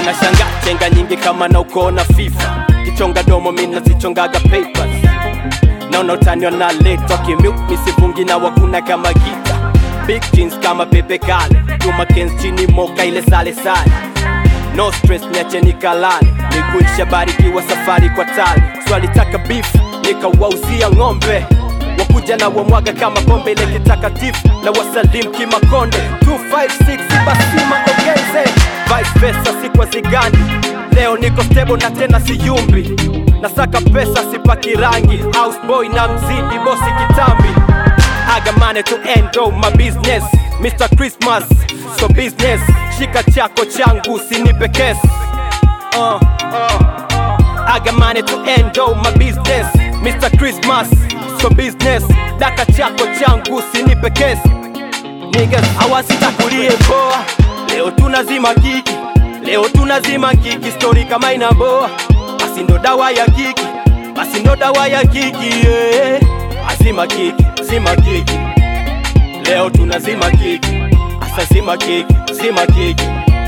unashanga chenga nyingi kama na ukona FIFA kichonga domo mina zichongaga papers naona utaniwa na leto kimyuk misivungi na wakuna kama gita big jeans kama pepe kale Juma Kens chini moka ile sale sale no stress niache nikalale nikuisha barikiwa safari kwa tali swalitaka beef nikawauzia ng'ombe wakuja na wamwaga kama pombe ile kitakatifu na wasalim kimakonde 256 basima ogeze vice versa sikwa zigandi leo niko stable na tena siyumbi nasaka pesa sipaki rangi houseboy na mzidi bosi kitambi I got money to end all my business Mr. Christmas, so business Shika chako changu sinipe kesi uh, uh. I got money to end all my business Mr. Christmas, so business Daka chako changu sinipe kesi Niggas hawasitakulie poa Leo tunazima kiki Leo tunazima kiki Story kama inaboa Basi ndo dawa ya kiki Basi ndo dawa ya kiki yeah. Azima kiki, zima kiki Leo tunazima kiki Asa zima kiki, zima kiki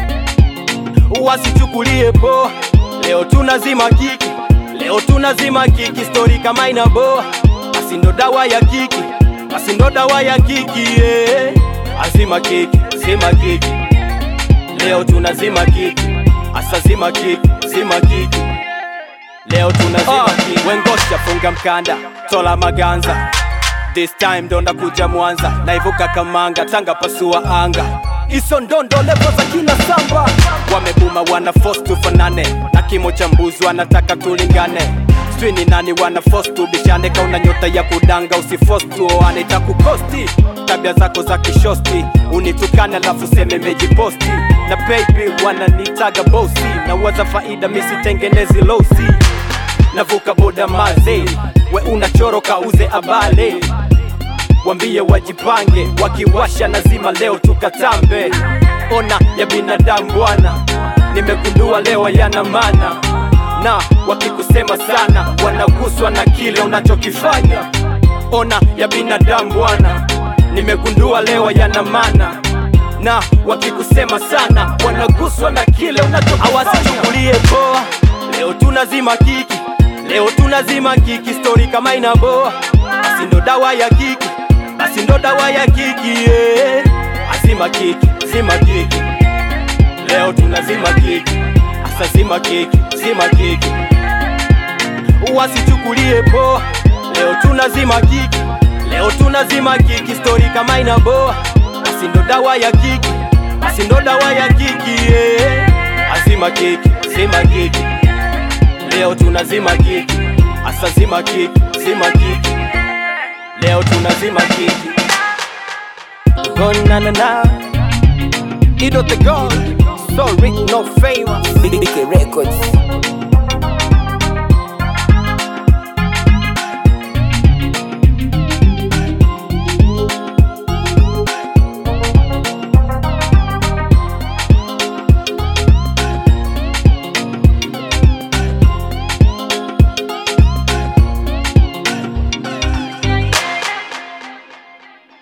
Wasichukulie poa Leo tunazima kiki Leo tunazima kiki Story kama inaboa Basi ndo dawa ya kiki Basi ndo dawa ya kiki yeah. Azima kiki, zima kiki Leo tunazima kiki Asa zima kiki, zima kiki Leo tunazima kiki Wengosha funga mkanda Tola maganza This time ndo ndakuja Mwanza Naivuka Kamanga Tanga pasua anga Iso ndondo levo za kina samba Wamebuma wana force tufanane Na kimo cha mbuzi wanataka tulingane Sijui ni nani wana force tubishane Kauna nyota ya kudanga usiforce tuoane Itakukosti tabia zako za kishosti Unitukane alafu seme mejiposti Na baby wananitaga bosi Na waza faida misitengenezi losi navuka boda maze we unachoroka uze abale wambie wajipange wakiwasha nazima leo tukatambe ona ya binadamu bwana nimegundua leo yana mana na wakikusema sana wanaguswa na kile unachokifanya ona ya binadamu bwana nimegundua leo yana mana na wakikusema sana wanaguswa na kile unachokifanya hawasichukulie poa leo tunazima kiki Leo tunazima kiki story kama inaboa Basi ndo dawa ya kiki Basi ndo dawa ya kiki yeah. Azima kiki, zima kiki Leo tunazima kiki Asa zima kiki, zima kiki Wasichukulie poa Leo tunazima kiki Leo tunazima kiki story kama inaboa Basi ndo dawa ya kiki Basi ndo dawa ya kiki yeah. Azima kiki, zima kiki Leo tunazima kiki Asa zima kiki, zima kiki Leo tunazima kiki Gonna na na Ido the God So rich no favor BK Records.